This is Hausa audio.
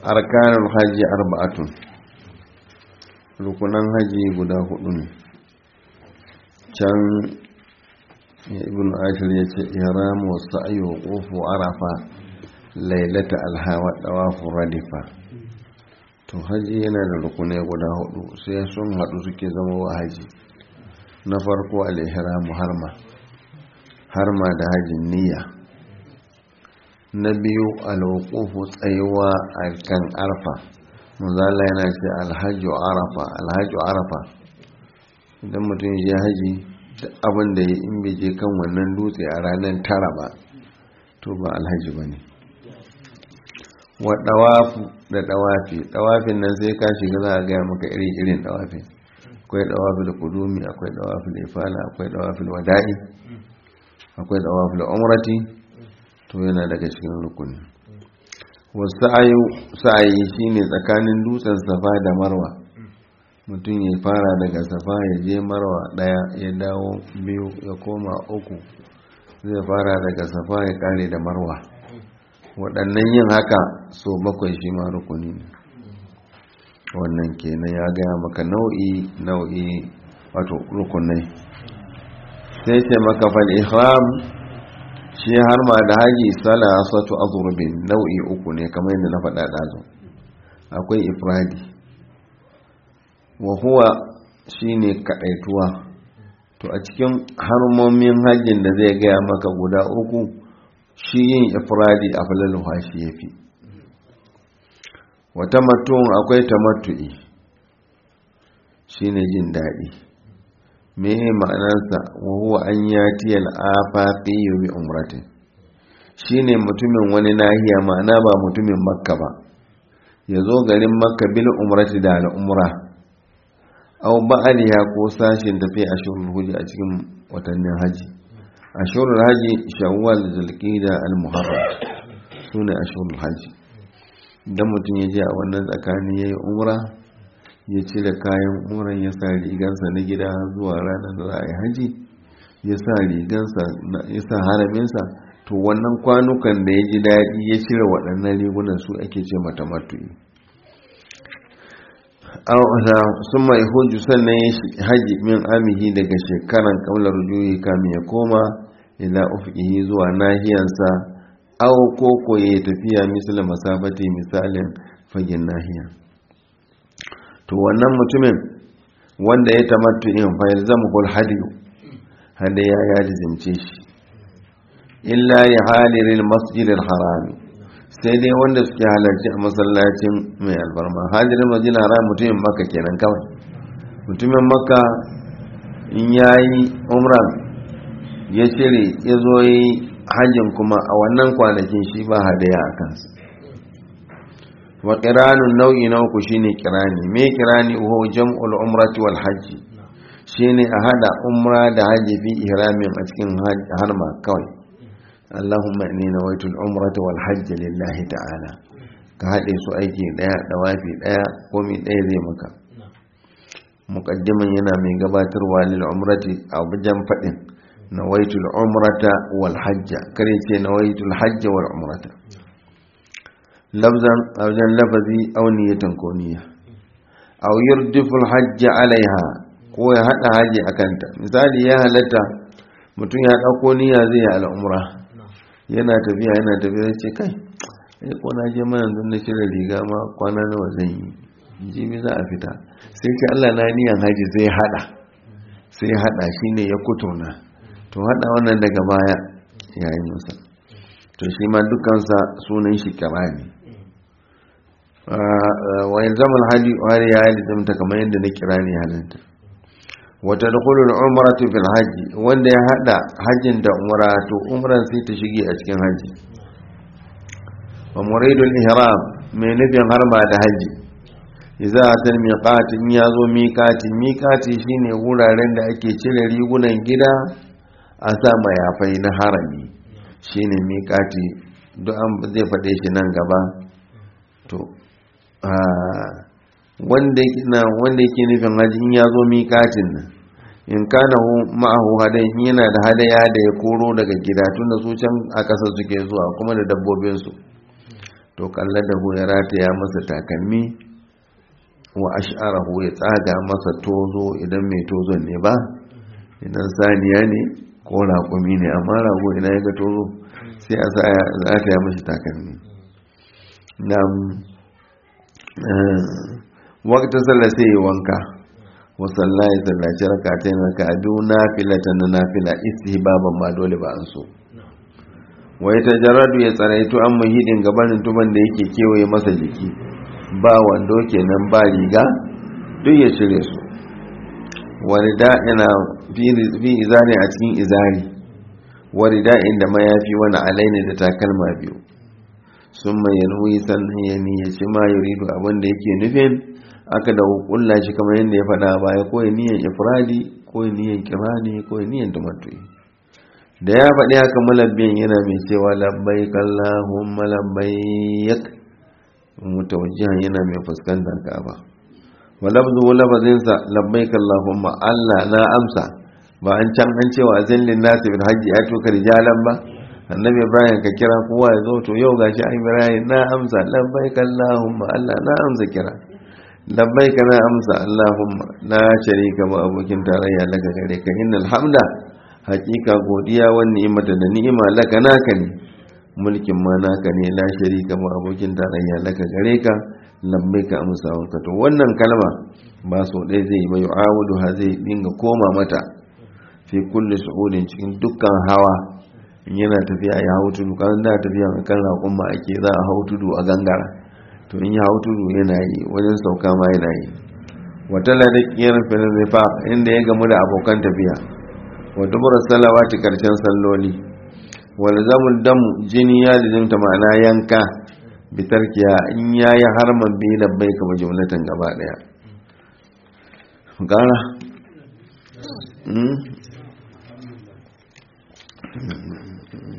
arkanul hajji arba'atun rukunan haji guda hudu ne can ibn ashir ya ce ihram wa sa'i wa qufu arafa lailata alhawa dawafu radifa to haji yana da rukunai guda hudu sai sun hadu suke zama wa haji na farko al-ihram harma harma da hajin niyya na biyu al-wuqufu tsayuwa a kan arfa manzala yana ce alhaji arafa alhaji arafa idan mutum ya haji abin da ya in bai je kan wannan dutse a ranar tara ba to ba alhaji ba ne wa dawafu da dawafi dawafin nan sai ka shiga za a gaya maka iri irin dawafin akwai dawafin kudumi akwai dawafin ifala akwai dawafin wada'i akwai dawafin umrati to yana daga cikin rukuni wasu sa'ayi shi ne tsakanin dutsen safa da marwa mutum ya fara daga safa ya je marwa daya ya dawo biyu ya koma uku zai fara daga safa ya kare da marwa waɗannan yin haka so bakwai shi ma rukuni ne wannan kenan ya gaya maka nau'i nau'i wato rukunai sai ce maka fal ihram shi har ma da haji salasatu azurbin nau'i uku ne kamar yadda na faɗa ɗazu akwai ifradi wa huwa shine kaɗaituwa to a cikin harmomin hajjin da zai gaya maka guda uku shi yin ifradi a falaluwa shi ya fi wata matun akwai tamattu'i shine jin daɗi me ma'anarsa wa huwa an yati al-afaqi bi umratin shine mutumin wani nahiya ma'ana ba mutumin makka ba yazo garin makka bil umrati da al-umra aw ba'aliha ko sashin tafi ashurul hajji a cikin watannin haji ashurul haji shawwal zulqa'da al-muharram sune ashurul haji idan mutum ya je a wannan tsakani yayi umra ya cire kayan umran ya sa rigansa na gida zuwa ranar da za a yi haji ya sa rigansa ya sa haraminsa to wannan kwanukan da ya ji daɗi ya cire waɗannan rigunan su ake ce mata matu'i sun mai hujju sannan ya haji min amihi daga shekaran kamlar juyi kamin ya koma ila ufihi zuwa nahiyansa au koko ya tafiya misalin masabati misalin fagen nahiya to wannan mutumin wanda ya tamattu in fa yalzamuhul hadiyu hada ya ya lizimce shi illa ya haliril masjidil harami sai dai wanda suke halarci a masallacin mai albarma hadirin masjidil haram mutumin makka kenan kawai mutumin makka in yayi umran ya cire ya zo yi hajjin kuma a wannan kwanakin shi ba hadaya a kansa wa ƙiranun nau'i na uku shine ƙirani me ƙirani uhu jam'ul umrati wal hajji shine a hada umra da hajji fi ihramin a cikin harma kawai Allahumma inni nawaitu al-umrata wal hajj lillahi ta'ala ka hade su aiki daya da wafi daya komai daya zai maka muqaddiman yana mai gabatarwa lil umrati a wajen fadin nawaitu al-umrata wal hajj kare ce nawaitu al-hajj wal umrata lafzan a wajen lafazi auniyatan ko niyya aw yurdifu al-hajj alaiha ko ya hada haji akanta misali ya halatta mutum ya dauko niyya zai yi al'umra yana tafiya yana tafiya ce kai ai ko na je mana don na shirya riga ma kwana nawa zan yi jibi za a fita sai ce Allah na niyan haji zai hada sai hada shine ya kutuna to hada wannan daga baya yayin musa to shi ma dukansa sunan shi kirani wa yalzamul haji wa ya yalzamta kamar yadda na kirani halanta wata dukulul umratu fil haji wanda ya hada hajjin da umra to umran sai ta shige a cikin haji wa muridul ihram mai nufin harma da haji idza atal miqat in yazo miqati miqati shine wuraren da ake cire rigunan gida a sa mayafai na harami shine miqati duk an zai fade shi nan gaba to wanda wanda yake nufin haji in ya zo miƙatin nan in kana ma'ahu hadai yana da hadaya da ya koro daga gida tun da su can a ƙasa suke zuwa kuma da dabbobinsu to kalla da ya rataya masa takalmi wa ash'arahu ya tsaga masa tozo idan mai tozon ne ba idan saniya ne ko raƙumi ne amma rago ina ya ga tozo sai a sa rataya mashi takalmi na wakta sallah sai ya wanka wa sallah ya sallaci rakatain raka'atu nafilatan na nafila istihbaban ma dole ba an so wai ta jaradu ya tsaraitu an muhidin gabanin tuban da yake kewaye masa jiki ba wando kenan ba riga duk ya cire su wani da yana fi izari a cikin izari wani da inda mayafi wani alaini da takalma biyu sun mai yanwi sannan ya niyyaci ma yuridu abin da yake nufin aka da hukulla shi kamar yadda ya faɗa baya ko ya niyan ifradi ko ya niyan kirani ko ya niyan tumatui da ya faɗi haka malabbiyan yana mai cewa labbai kallahumma labbaik mutawajjihan yana mai fuskantar ka'aba wa lafzu lafazinsa labbaik allahumma Allah na amsa ba an can an cewa zillin nasi bil hajji ya tuka rijalan ba annabi ibrahim ka kira kowa ya zo to yau gashi an ibrahim na amsa labbaik allahumma Allah na amsa kira labbaik na amsa allahumma la sharika ma abokin tarayya laka gare ka innal hamda hakika godiya wa ni'imata da ni'ima laka naka ne mulkin ma naka ne la sharika ma abokin tarayya laka gare ka lambai ka amsa wanka to wannan kalma ba so ɗaya zai ba yu'awudu ha zai dinga koma mata fi kulli su'udin cikin dukkan hawa in yana tafiya ya hau tudu kan da tafiya mai kan raƙon ma ake za a hau tudu a gangara to in ya hau tudu yana yi wajen sauka ma yana yi wata ladakiyar filin inda ya gamu da abokan tafiya wa dubura salawati karshen salloli wal zamul dam jini ya lizimta ma'ana yanka bitarkiya in yayi harman bi labbai kama jumlatan gaba daya gara